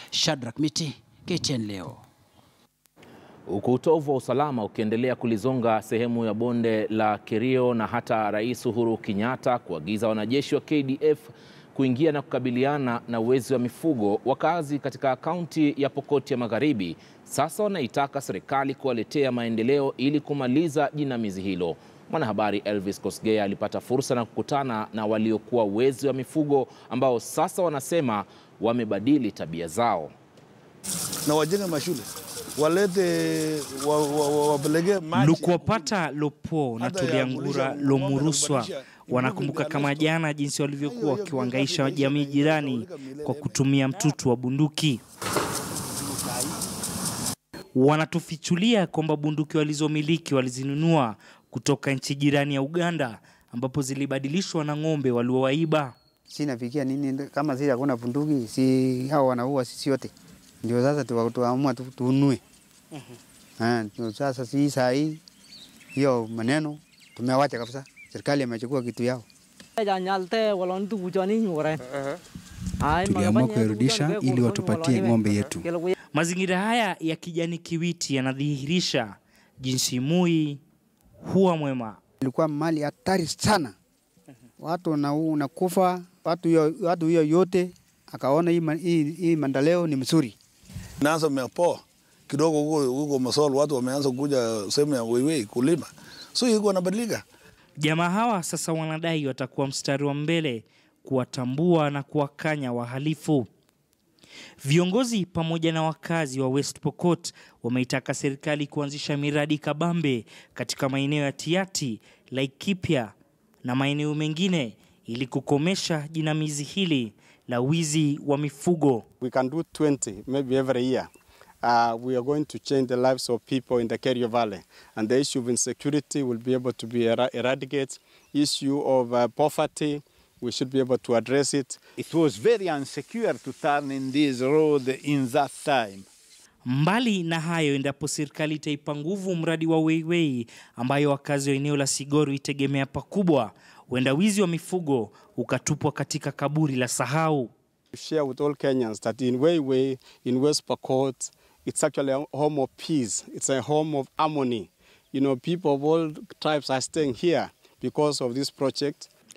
Shadrack Miti, KTN leo. Huku utovu wa usalama ukiendelea kulizonga sehemu ya bonde la Kerio na hata Rais Uhuru Kenyatta kuagiza wanajeshi wa KDF kuingia na kukabiliana na uwezi wa mifugo, wakazi katika kaunti ya Pokot ya Magharibi sasa wanaitaka serikali kuwaletea maendeleo ili kumaliza jinamizi hilo. Mwanahabari Elvis Kosgei alipata fursa na kukutana na waliokuwa wezi wa mifugo ambao sasa wanasema wamebadili tabia zao. na wajenge mashule walete wapeleke wa, wa, maji. Lukuwapata Lopo na Hata ya Tuliangura kulisha Lomuruswa ng'ombe na wanakumbuka kubadilisha- kama jana jinsi walivyokuwa Hiyo- wakiwahangaisha hiyo- jamii jirani hiyo- kwa kutumia mtutu wa bunduki. Wanatufichulia kwamba bunduki walizomiliki walizinunua kutoka nchi jirani ya Uganda ambapo zilibadilishwa na ng'ombe waliowaiba. sinafikia nini kama sisi hakuna bunduki, si hao wanaua sisi wote, ndio sasa tuwa- tuamua tu- tununue. Ah, ndio sasa si saa hii hiyo maneno tumewacha kabisa, serikali imechukua kitu yao. Tuliamua kuirudisha ili watupatie ng'ombe yetu. Mazingira haya ya kijani kiwiti yanadhihirisha jinsi Moi huwa mwema. Ilikuwa mali hatari sana, watu na unakufa watu hiyo watu hiyo yote, akaona hii, ma- hii, hii maendeleo ni mzuri. naanza mepoa kidogo huko huko Masol, watu wameanza kuja sehemu ya Weiwei kulima, so iko nabadilika. Jamaa hawa sasa wanadai watakuwa mstari wa mbele kuwatambua na kuwakanya wahalifu. Viongozi pamoja na wakazi wa West Pokot wameitaka serikali kuanzisha miradi kabambe katika maeneo ya Tiati, Laikipia na maeneo mengine ili kukomesha jinamizi hili la wizi wa mifugo. We can do 20 maybe every year. Uh, we are going to change the lives of people in the Kerio Valley. And the issue of insecurity will be able to be era- eradicated. Issue of uh, poverty, we should be able to address it. It was very unsecure to turn in this road in that time. Mbali na hayo, endapo serikali itaipa nguvu mradi wa Weiwei ambayo wakazi wa eneo la Sigoro itegemea pakubwa, huenda wizi wa mifugo ukatupwa katika kaburi la sahau. To share with all Kenyans that in Weiwei, in West Pokot, it's actually a home of peace. It's a home of harmony. You know, people of all tribes are staying here because of this project.